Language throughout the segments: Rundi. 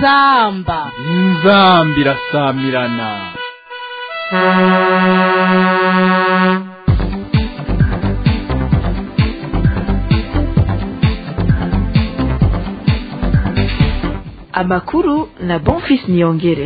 inzamba inzamba irasamirana amakuru na bonfis niyongere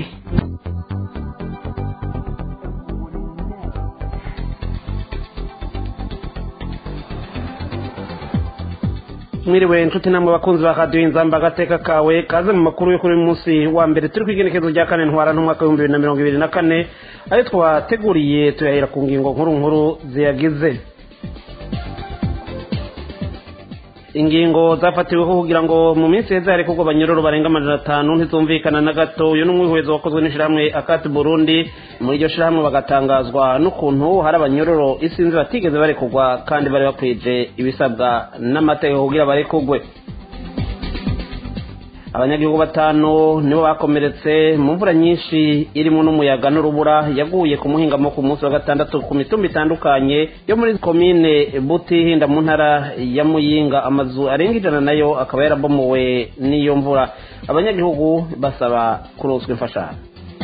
mwiriwe inshuti namwe bakunzi ba radiyo inzamba agateka kawe kaze mu makuru yo kuri uyu munsi wa mbere turi ku igenekerezo rya kane ntwara n'umwaka w'ibihumbi bibiri na mirongo ibiri na kane ayo twateguriye tuyahera ku ngingo nkuru nkuru ziyagize ingingo zafatiweho kugira ngo mu minsi heza hari kugwa abanyororo barenga amajana atanu ntizumvikana na gato uyu ni umwihwezo wakozwe n'ishyirahamwe akati burundi muri iryo shyirahamwe bagatangazwa n'ukuntu hari abanyororo isinzi batigeze barekugwa kandi bari bakwije ibisabwa n'amategeko kugira barekugwe abanyagihugu batanu nibo bakomeretse mu mvura nyinshi irimo n'umuyaga n'urubura yaguye ku muhingamo ku munsi wa gatandatu ku mitumba itandukanye yo muri komine butihinda mu ntara ya muyinga amazu arenga ijana nayo akaba yarabomowe n'iyo mvura abanyagihugu basaba kuroswa imfashanyo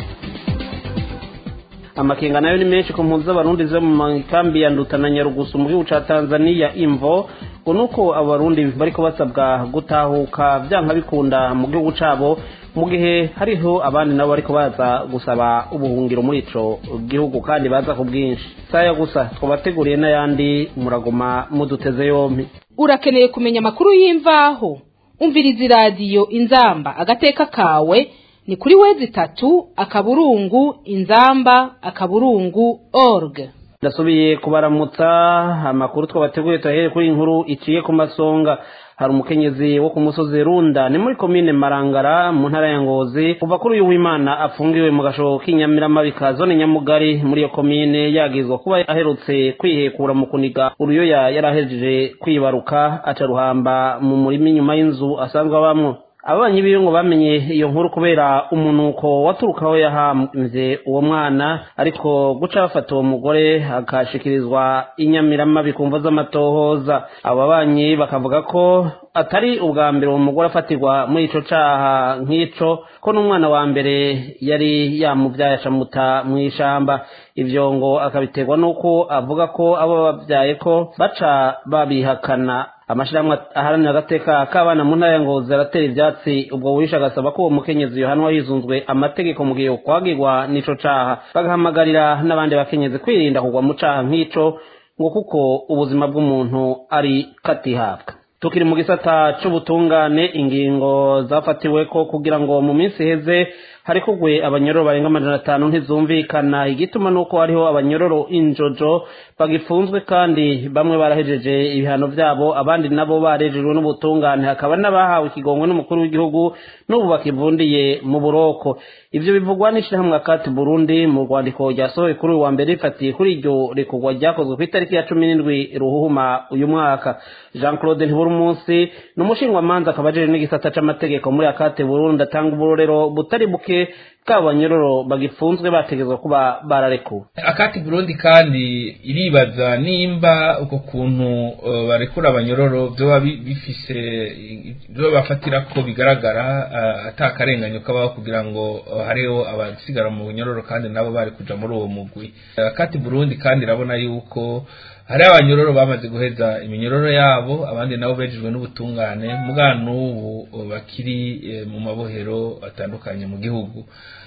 amakenga nayo ni menshi ku mpunzi z'abarundi ziba mu makambi ya nduta na nyarugusu mu gihugu ca tanzania imvo ngo nuko abarundi bariko basabwa gutahuka vyanka bikunda mu gihugu cabo mu gihe hariho abandi nabo bariko baza gusaba ubuhungiro muri ico gihugu kandi baza ku bwinshi saya gusa twabateguriye n'ayandi muraguma muduteze yompi urakeneye kumenya amakuru y'imvaho umviriza iradiyo inzamba agateka kawe ni kuri wezi itatu akaburungu inzamba akaburungu org ndasubiye kubaramutsa amakuru twabateguye tuyahere kuri inkuru iciye ku masonga hari umukenyezi wo ku musozi runda ni muri komine marangara mu ntara ya ngozi kuva kuri uyu w'imana afungiwe mu gashobo k'inyamiramabi ka zone nyamugari muri iyo komine yagizwa kuba aherutse kwihekura mu kuniga uruyoya yarahejeje kwibaruka aca ruhamba mu murima inyuma y'inzu asanzwe abamwo ababanyi biwe ngo bamenye iyo nkuru kubera umunuko waturukaho yahamvye uwo mwana ariko guca bafata uwo mugore akashikirizwa inyamiramabi ku mvo z'amatohoza abo babanyi bakavuga ko atari ubwa mbere uwo mugore afatirwa muri ico caha nk'ico ko n'umwana wa mbere yari yamuvyaye acamuta mw'ishamba ivyo ngo akabiterwa n'uko avuga ko abo babyaye ko baca babihakana amashirahamwe aharanira agateka k'abana mu ntara ya ngozi aratera ivyatsi ubwo wisha agasaba ko uwo mukenyezi yohanwa hizunzwe amategeko mu gihe kwagirwa n'ico caha bagahamagarira n'abandi bakenyezi kwirinda kugwa mu caha nk'ico ngo kuko ubuzima bw'umuntu ari katihabwa tukiri mu gisata c'ubutungane ingingo zafatiwe ko kugira ngo mu minsi iheze hari kugwe abanyororo barenga amajana atanu ntizumvikana igituma nuko hariho abanyororo injojo bagifunzwe kandi bamwe barahejeje ibihano vyabo abandi nabo barejejwe n'ubutungane hakaba n'abahawe ikigongwe n'umukuru w'igihugu n'ubu bakivundiye mu buroko ivyo bivugwa n'ishirahamwe akati burundi mu rwandiko ryasohoye kuri uyu wa mbere rifatiye kuri iryo rekurwa ryakozwe ku itariki ya cumi n'indwi ruhuhuma uyu mwaka jean claude ntibura umunsi ni umushingwamanza akaba ajeje n'igisata c'amategeko muri akate burundi atanga uburorero butari buke kabo banyororo bagifunzwe bategezwa kuba bararekuwe akati burundi kandi iribaza nimba uko kuntu uh, barekura abanyororo vyoba bifise vyoba bafatira ko bigaragara uh, atakarenganyo kabaho kugira ngo uh, hariho abasigara mu bunyororo kandi nabo bari kuja muri uwo mugwi akati burundi kandi irabona yuko hari abanyororo bamaze guheza iminyororo yabo abandi nabo bejejwe n'ubutungane muga n'ubu bakiri mu mabohero atandukanye mu gihugu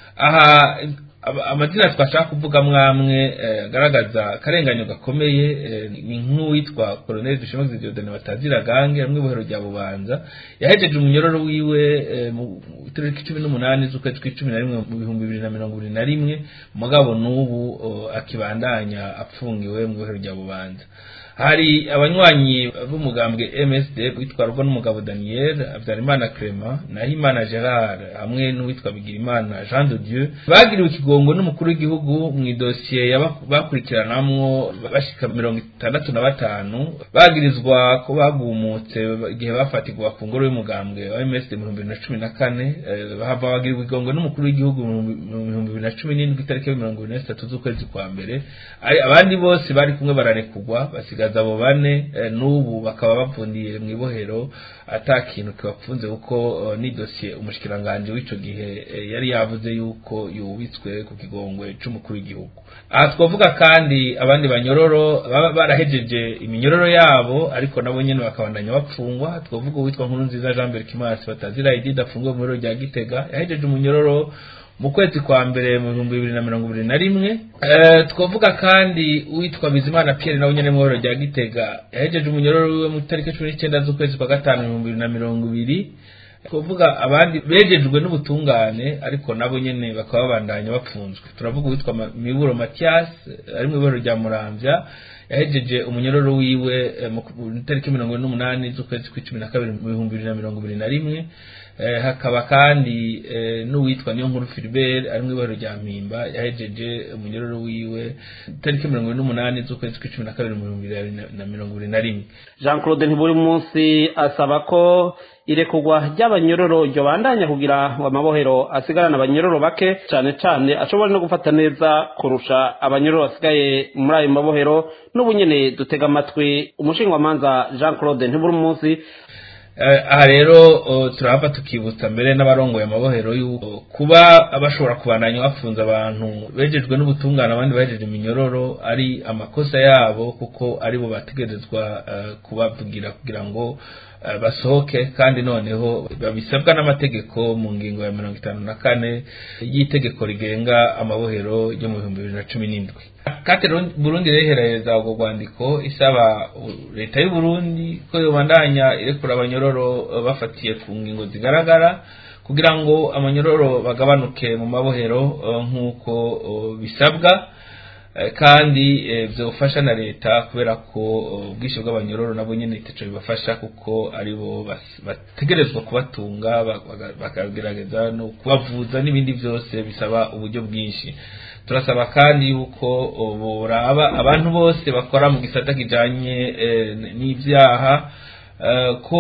aha amazina twashaka kuvuga mwamwe agaragaza akarenganyo gakomeye ni nk'uwitwa colonel dushemaze diodone batazira gange ari mu ibohero rya bubanza yahejeje umunyororo wiwe mu itariki cumi n'umunani z'ukwezi kw'icumi na rimwe mu bihumbi bibiri na mirongo ibiri na rimwe mugabo n'ubu akibandanya apfungiwe mu ibohero rya bubanza hari abanywanyi b'umugambwe MSD witwa n'umugabo Daniel Habyarimana Clement na Himana Gerard hamwe n'uwitwa Bigirimana Jean de Dieu bagiriwe ikigo ikigongwe n'umukuru w'igihugu mu idosiye yaba- bakurikiranamwo bashika mirongo itandatu na batanu bagirizwa ko bagumutse igihe bafatirwa ku ngoro y'umugambwe wa ms mu bihumbi bibiri na cumi na kane eh, bahava bagirirwa igongwe n'umukuru w'igihugu mu bihumbi bibiri na cumi n'indwi itariki ya mirongo ibiri na zitatu z'ukwezi kwa mbere Ari- abandi bose bari kumwe bararekugwa basigaza abo bane eh, n'ubu bakaba bapfundiye mu ibohero ata kintu kibapfunze kuko eh, ni dosiye umushikiranganji w'ico gihe eh, yari yavuze yuko yubitswe ku kigongwe c'umukuru w'igihugu aha twavuga kandi abandi banyororo baba barahejeje iminyororo yabo ariko nabo nyene bakabandanya bapfungwa twavuga uwitwa nkuru nziza jean berg kimasi batazira idida afungiwe mu biro rya gitega yahejeje umunyororo mu kwezi kwa mbere mu bihumbi bibiri na mirongo ibiri na rimwe Eh, twavuga kandi uwitwa bizimana pierre nawe nyene mu biro rya gitega yahejeje umunyororo wiwe mu itariki cumi n'icyenda z'ukwezi kwa gatanu mu bihumbi bibiri na mirongo ibiri kuvuga abandi bejejwe n'ubutungane ariko nabo nyene bakaba babandanya bapfunzwe turavuga uwitwa Ma- miburo mathias eh, ari mu iboro rya muramvya yahejeje umunyororo wiwe eh, mu ku- itariki mirongo ine n'umunani z'ukwezi kw'icumi na kabiri mu bihumbi bibiri na mirongo ibiri na rimwe Eh, hakaba kandi eh, n'uwitwa niyo nkuru Philbert ari mu iboro rya mpimba yahejeje umunyororo wiwe itariki mirongo ine n'umunani z'ukwezi kw'icumi na kabiri mu bihumbi bibiri na- na mirongo ibiri na rimwe jean claude ntiburi munsi asaba ko irekurwa ry'abanyororo ryobandanya kugira ngo amabohero asigarane abanyororo bake cyane cyane ashobora no gufata neza kurusha abanyororo basigaye muri ayo mabohero n'ubu nyene dutega amatwi umushingwamanza jean claude ntiburi munsi Eh, aha rero oh, turahava tukibutsa mbere n'abarongoye amabohero yuko kuba bashobora kubandanya bafunze abantu bejejwe n'ubutungane abandi bahejeje iminyororo ari amakosa yabo kuko aribo bategerezwa eh, kubavugira kugira ngo eh, basohoke kandi noneho babisabwa n'amategeko mu ngingo ya mirongo itanu na kane y'itegeko rigenga amabohero ryo mu bihumbi bibiri na cumi n'indwi kate burundi rehereza ubwo rwandiko isaba uh, leta y'u burundi ko yobandanya irekura abanyororo uh, bafatiye ku ngingo zigaragara kugira ngo amanyororo bagabanuke mu mabohero uh, nk'uko uh, bisabwa Eh, kandi eh, vyofasha na leta kubera ko uh, ubwinshi bw'abanyororo nabo nyene itaco bibafasha kuko aribo bas- bategerezwa kubatunga ba- baga- bakagerageza no kubavuza n'ibindi vyose bisaba uburyo bwinshi turasaba kandi yuko uh, boraba abantu bose bakora mu gisata kijanye eh, n'ivyaha eh, ko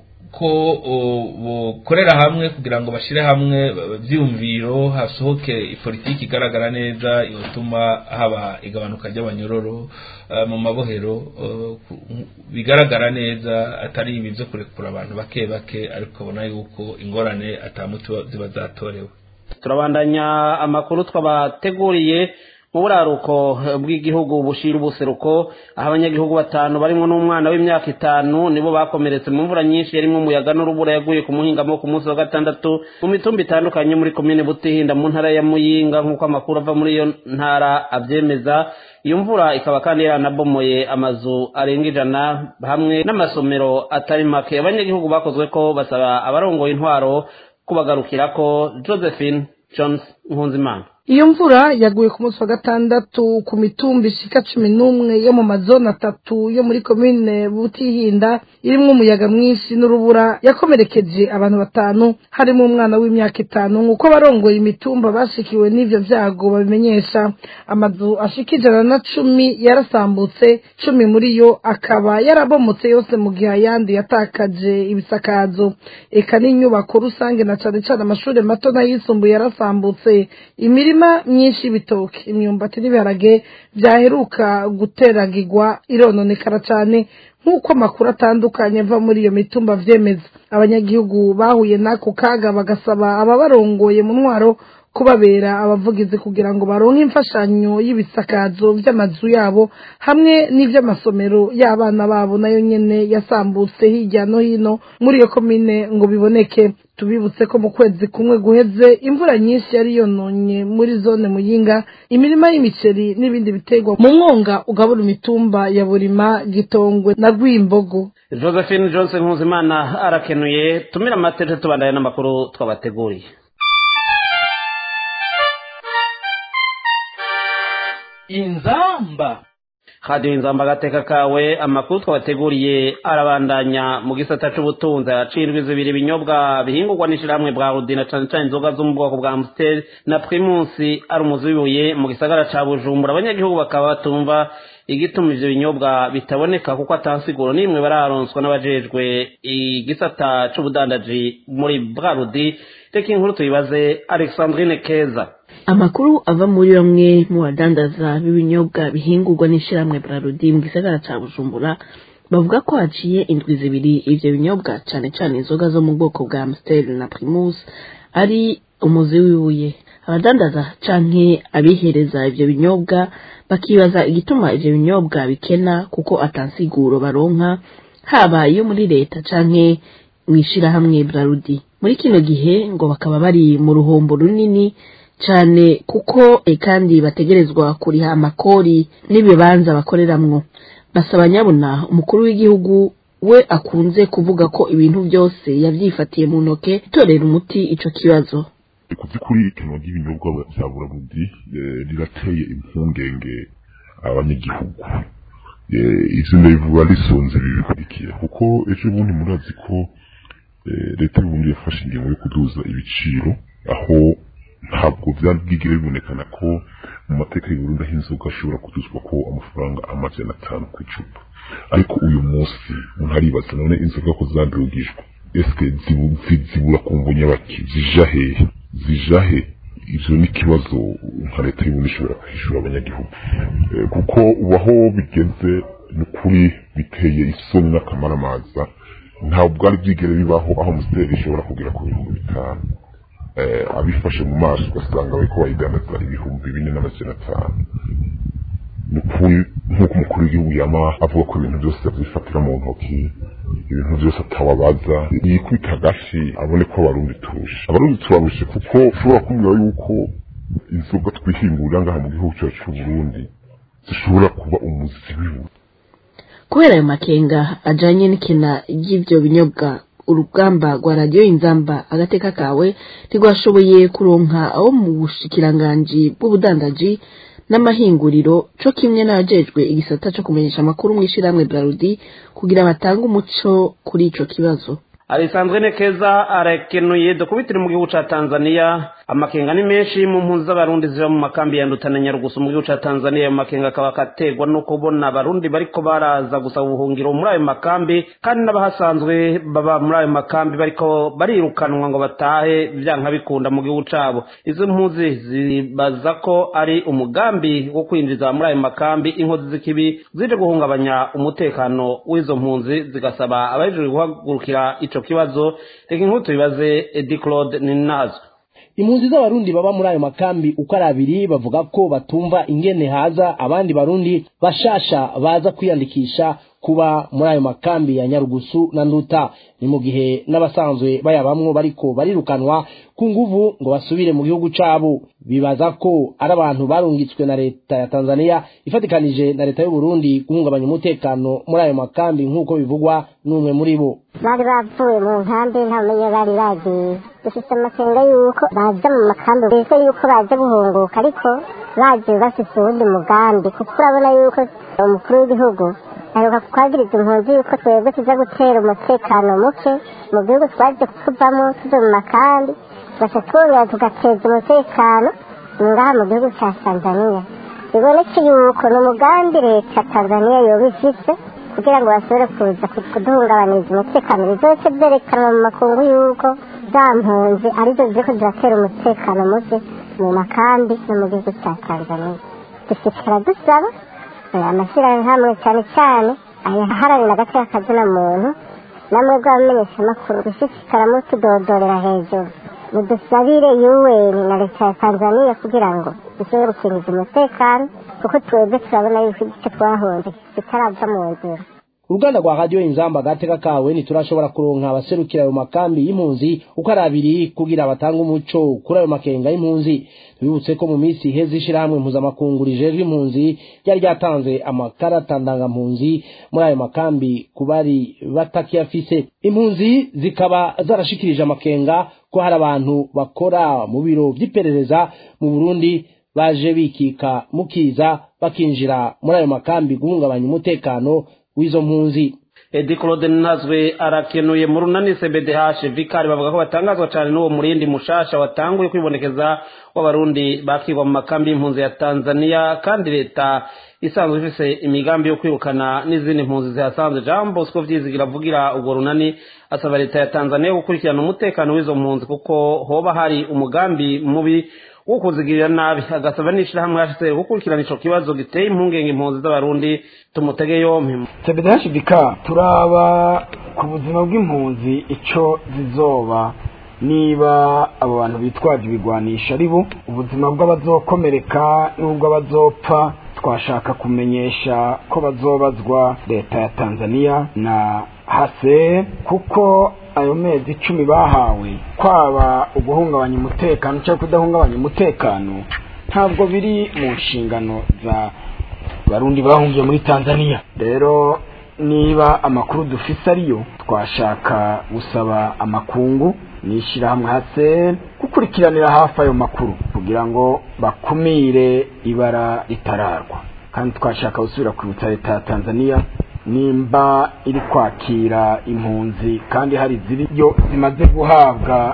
ko uh, bokorera hamwe kugira ngo bashire hamwe uh, vyiyumviro hasohoke ipolitiki igaragara neza yotuma haba igabanuka ry'abanyororo uh, mu mabohero uh, ku- bigaragara neza atari ibi vyo kurekura abantu bake bake ariko ukabona yuko ingorane atamuti ziba zatorewe turabandanya amakuru twabateguriye mu buraruko bw'igihugu bushira ubuseruko aho abanyagihugu batanu barimo n'umwana w'imyaka itanu nibo bakomeretse mu mvura nyinshi yarimo umuyaga n'urubura yaguye ku muhingamo ku munsi wa gatandatu mu mitumba itandukanye muri komine butihinda mu ntara ya muyinga nk'uko amakuru ava muri iyo ntara abyemeza iyo mvura ikaba kandi yaranabomoye amazu arenga ijana hamwe n'amasomero atari make abanyagihugu bakozwe ko basaba abarongoye intwaro kubagarukira ko josephine jones nkunzimana iyo mvura yaguye ku munsi wa gatandatu ku mitumba ishika cumi n'umwe yo mu mazone atatu yo muri komine butihinda irimwo umuyaga mwinshi n'urubura yakomerekeje abantu batanu harimo umwana w'imyaka itanu nk'uko abarongoye imitumba bashikiwe n'ivyo vyago babimenyesha amazu ashika ijana na cumi yarasambutse cumi muri yo akaba yarabomotse yose mu gihe ayandi yatakaje ibisakazo eka n'inyubako rusange na cane cane amashuri mato n'ayisumbuye yarasambutse imirima myinshi y'ibitoki imyumbati n'ibiharage vyaheruka guteragirwa irononekara cane nk'uko amakuru atandukanye ava muri iyo mitumba vyemeza abanyagihugu bahuye n'ako kaga bagasaba ababarongoye mu ntwaro kubabera abavugizi kugira ngo baronke imfashanyo y'ibisakazo vy'amazu yabo hamwe n'ivy'amasomero y'abana babo nayo nyene yasambutse hirya no hino muri iyo komine ngo biboneke tubibutse ko mu kwezi kumwe guheze imvura nyinshi yari yononye muri zone muyinga imirima y'imiceri n'ibindi biterwa mu mwonga ugabura imitumba ya burima gitongwe na rwimbogo josephine johnson nkuzimana arakenuye tumira amatete tubandanye n'amakuru twabateguriye inzamba radiyo inzamba agateka kawe amakuru twabateguriye arabandanya mu gisata c'ubutunzi hacirwa zibiri ibinyobwa bihingurwa n'ishirahamwe bwa rudina cane cane inzoga zo mu bwoko bwa amstel na primusi ari umuzi w'ibuye mu gisagara ca bujumbura abanyagihugu bakaba batumva igituma ivyo binyobwa bitaboneka kuko atansiguro n'imwe bararonswa n'abajejwe igisata c'ubudandaji muri brarudi reka inkuru tuyibaze alexandrine keza amakuru ava muri bamwe mu badandaza b'ibinyobwa bihingurwa n'ishyirahamwe brarudi mu gisagara ca bujumbura bavuga ko haciye indwi zibiri ivyo binyobwa cane cane inzoga zo mu bwoko bwa amstel na primus ari umuzi w'ibuye abadandaza canke abihereza ivyo binyobwa bakibaza igituma ivyo binyobwa bikena kuko atansiguro baronka haba iyo muri leta canke mw'ishirahamwe brarudi muri kino gihe ngo bakaba bari mu ruhombo runini cane kuko e kandi bategerezwa kuriha amakori n'ibibanza bakoreramwo basaba nyabuna umukuru w'igihugu we akunze kuvuga ko ibintu byose yavyifatiye mu ntoke itorera umuti ico kibazo ku by'ukuri ikinwa ry'ibinyobwa bya burarudi rirateye impungenge abanyagihugu ivyo ndabivuga risonze ibi bikurikira kuko ejo bundi murazi ko leta y'uburundi yafashe ingingo yo kuduza ibiciro aho ntabwo byari bwigere bibonekana ko mu mateka y'uburundi aho inzoga ashobora kuduzwa ko amafaranga amajana atanu ku icupa ariko uyu munsi umuntu aribaza none inzoga ko zadugijwe eske zibura ku nyabaki zija hehe zija he ivyo ni ikibazo nka leta y'uburundi ishobora kwishura abanyagihugu kuko ubu aho bigeze ni ukuri biteye isoni n'akamaramaza ntabwo bwari bwigere bibaho aho musiteri ishobora kugera ku bihumbi bitanu abifashe mu maso ugasanga bariko bayidandaza ibihumbi bine n'amajana atanu ni ukuri nk'uko umukuru w'igihugu yama avuga ko ibintu byose avyifatira mu ntoki ibintu byose atawabaza yikubita agashi abone ko abarundi turusha abarundi turarushe kuko ushobora kumbwira yuko inzoga twihingurira ngaha mu gihugu cyacu c'uburundi zishobora kuba umuzi w'ibuye kubera ayo makenga ajanye n'ikina ry'ivyo binyobwa urugamba rwa radiyo inzamba agateka kawe ntirwashoboye kuronka abo mu bushikiranganji bw'ubudandaji n'amahinguriro co kimwe n'abajejwe igisata co kumenyesha amakuru mw'ishirahamwe brarudi kugira batange umuco kuri ico kibazo alisanzwe nekeza arakenuye dukubitire mu gihugu ca tanzania amakenga ni menshi mu mpunzi z'abarundi ziba mu makambi ya ndutana nyarugusu mu gihugu ca tanzania ayo makenga akaba akategwa no kubona abarundi bariko baraza gusaba ubuhungiro muri ayo makambi kandi n'abahasanzwe baba muri ayo makambi bariko barirukanwa ngo batahe vyanka bikunda mu gihugu cabo izo mpunzi zibaza ko ari umugambi wo kwinjiza muri ayo makambi inkozi z'ikibi zije guhungabanya umutekano w'izo mpunzi zigasaba abajejwe guhagurukira ico kibazo reka inkuru tubibaze edi claude ninazo impunzi z'abarundi baba muri ayo makambi uko ari abiri bavuga ko batumva ingene haza abandi barundi bashasha baza kwiyandikisha kuba muri ayo makambi ya nyarugusu na nduta ni mu gihe n'abasanzwe bayabamwo bariko barirukanwa ku nguvu ngo basubire mu gihugu cabo bibaza ko ari abantu barungitswe na leta ya tanzania ifatikanije na leta y'uburundi guhungabanya umutekano muri ayo makambi nk'uko bivugwa n'umwe muri bo bari bavuye mu nkambi ntamenye bari bagiye dufite amakenga yuko baza mu makambi bize yuko baje guhunguka ariko baje bafise uwundi mugambi kuko urabona yuko umukuru w'igihugu aheruka kwagiriza impunzi yuko twebwe tuza gutera umutekano muke mu gihugu twaje kuvamo tuja mu makambi tugaca twongera tugateza umutekano ngaha mu gihugu ca tanzania biboneke yuko ni umugambi leta tanzania yoba ifise kugira ngo bashobore kuza kuduhungabaniriza umutekano bizoce vyerekanwa mu makungu yuko za mpunzi arizo ziriko ziratera umutekano muke mu makambi no mu gihugu ca tanzania dushishikara dusaba amashyirahamwe cyane cyane ayaharanira agaciro kazina muntu namwe bw'abamenyeshamakuru gushishikara mutudodorera hejuru mudusabire yuweni na leta ya tanzania kugira ngo dushobore gukingiza umutekano kuko twebwe turabona yuko igice twahunze kitarava mu nzira uruganda rwa radiyo inzamba agateka kawe ntiturashobora kuronka abaserukira ayo makambi y'impunzi uko ari abiri kugira batange umuco kuri ayo makenga y'impunzi tubibutse ko mu minsi iheze ishirahamwe mpuzamakungu rijejwe impunzi ryari ryatanze amakarata ndangampunzi muri ayo makambi ku bari batakiyafise impunzi zikaba zarashikirije amakenga ko hari abantu bakora mu biro vy'iperereza mu burundi baje bikika mukiza bakinjira muri ayo makambi guhungabanya umutekano w'izo mpunzi edi claude ntazwe arakenuye mu runani cbdh vikari bavuga ko batangazwa cyane n'uwo murindi mushasha watanguye kwibonekeza w'abarundi bakigwa mu makambi y'impunzi ya tanzania kandi leta isanzwe ifise imigambi yo kwirukana n'izindi mpunzi zihasanzwe jean bosco vyizigira avugira urwo runani asaba leta ya tanzania gukurikirana umutekano w'izo mpunzi kuko hoba hari umugambi mubi wo kuzigirira nabi agasaba n'ishirahamwe hcr gukurikirana ico kibazo giteye impungenge impunzi z'abarundi tumutege yompi cbdhbk turaba ku buzima bw'impunzi ico zizoba niba abo bantu bitwaje ibigwanisha ari bo ubuzima bw'abazokomereka n'ubw'abazopfa twashaka kumenyesha ko bazobazwa leta ya tanzania na hase kuko ayo mezi icumi bahawe kwaba uguhungabanya umutekano cyangwa kudahungabanya umutekano ntabwo biri mu nshingano za barundi bahungiye muri tanzania rero niba amakuru dufise ariyo twashaka gusaba amakungu n'ishyirahamwe hase gukurikiranira hafi ayo makuru kugira ngo bakumire ibara ritararwa kandi twashaka gusubira kwibutsa leta ya tanzania nimba iri kwakira impunzi kandi hari ziriyo zimaze guhabwa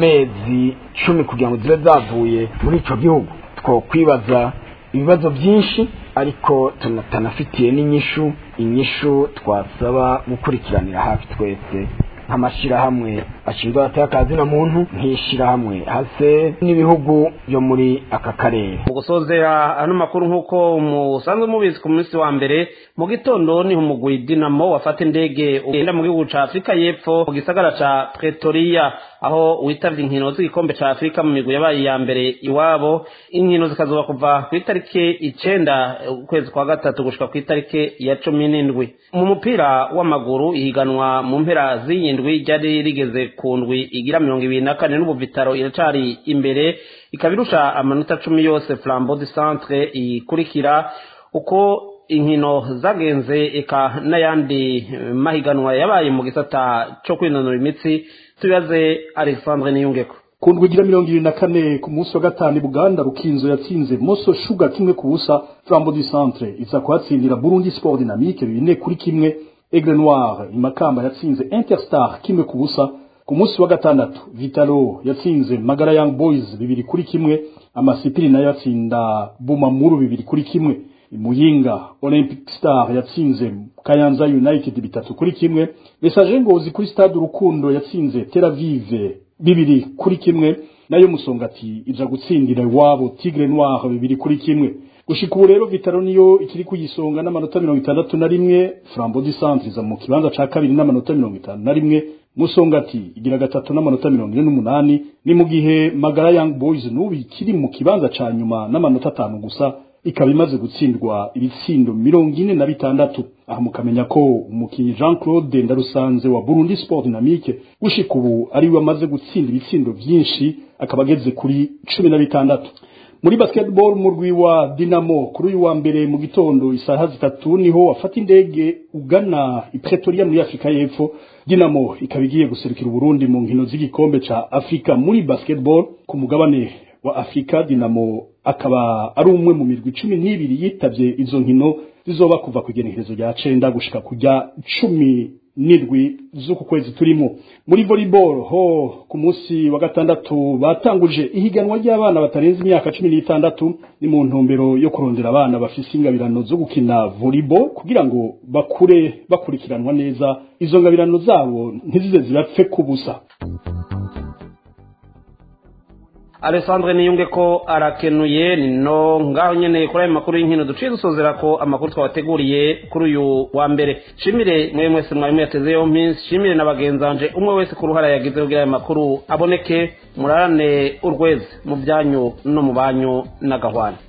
amezi cumi kugira ngo zibe zavuye muri icyo gihugu twokwibaza ibibazo byinshi ariko tunatanafitiye n'inyishu inyishu twasaba gukurikiranira hafi twese nk'amashyirahamwe ashinzwe abatakazi na muntu nk'ishyirahamwe hase n'ibihugu byo muri aka karere mu gusozera ano makuru nk'uko musanzwe mubizi ku munsi wa mbere mu gitondo niho umugwi dinamo wafata indege ugenda mu gihugu ca afurika y'epfo mu gisagara ca pretoria aho witavye inkino z'igikombe ca afurika mu migwi yabaye iya mbere iwabo inkino zikazoba kuva ku itariki icenda ukwezi kwa gatatu gushika ku itariki ya cumi n'indwi mu mupira w'amaguru ihiganwa mu mpera z'iyi ndwi ryari rigeze ku ndwi igira mirongo ibiri na kane n'ubu vitaro iracari imbere ikaba irusha amanota cumi yose flambeau du centre ikurikira uko inkino zagenze eka n'ayandi mahiganwa yabaye mu gisata cyo kwinonora imitsi tubibaze alexandre niyungeko ku ndwi igira mirongo ibiri na kane ku munsi wa gatanu buganda rukinzo yatsinze moso shuga kimwe ku busa flambeau du centre iza kuhatsindira burundi sport dynamique bine kuri kimwe aigle noir imakamba yatsinze interstar kimwe ku busa ku munsi wa gatandatu vitalo yatsinze magara young boys bibiri kuri kimwe amasipiri nayo yatsinda bumamuru bibiri kuri kimwe muyinga olympic star yatsinze kayanza united bitatu kuri kimwe message ngozi kuri stade urukundo yatsinze tel avive bibiri kuri kimwe nayo musongati ija gutsindira iwabo tigre noir bibiri kuri kimwe gushika ubu rero vitaro niyo ikiri kuyisonga n'amanota mirongo itandatu na rimwe flambo du centre iza mu kibanza ca kabiri n'amanota mirongo itanu na rimwe musongati igira gatatu n'amanota mirongo ine n'umunani ni mu gihe magara young boys n'ubu ikiri mu kibanza ca nyuma n'amanota atanu gusa ikaba imaze gutsindwa ibitsindo mirongo ine na bitandatu aha mukamenya ko umukinnyi jean claude ndarusanze wa burundi sport dynamique gushika ubu ariwe amaze gutsinda ibitsindo vyinshi akaba ageze kuri cumi na bitandatu muri basketball murwi wa dinamo kuri uyu wa mbere mu gitondo isaha zitatu niho wafata indege ugana i pretoria muri afurika y'epfo dinamo ikaba igiye guserukira uburundi mu nkino z'igikombe ca afurika muri basketball ku mugabane wa afurika dinamo akaba ari umwe mu mirwi cumi n'ibiri yitavye izo nkino zizoba kuva ku igenekerezo rya cenda gushika kujya cumi n'indwi z'uku kwezi turimo muri volleyball ho ku munsi wa gatandatu batanguje ihiganwa ry'abana batarenze imyaka cumi n'itandatu ni mu ntumbero yo kurondera abana bafise ingabirano zo gukina volleyball kugira ngo bakure bakurikiranwa neza izo ngabirano zabo ntizize zirapfe kubusa alessandre niyunge ko arakenuye no ngaho nyene kuri ayo makuru y'inkino duciye dusozera ko amakuru twabateguriye kuri uyu wa mbere shimire mwe mwese mwarimu yateze yompi shimire na bagenzanje umwe wese ku ruhara yagize kugira ayo makuru aboneke murarane urweze mu byanyu no mu banyu n'agahwana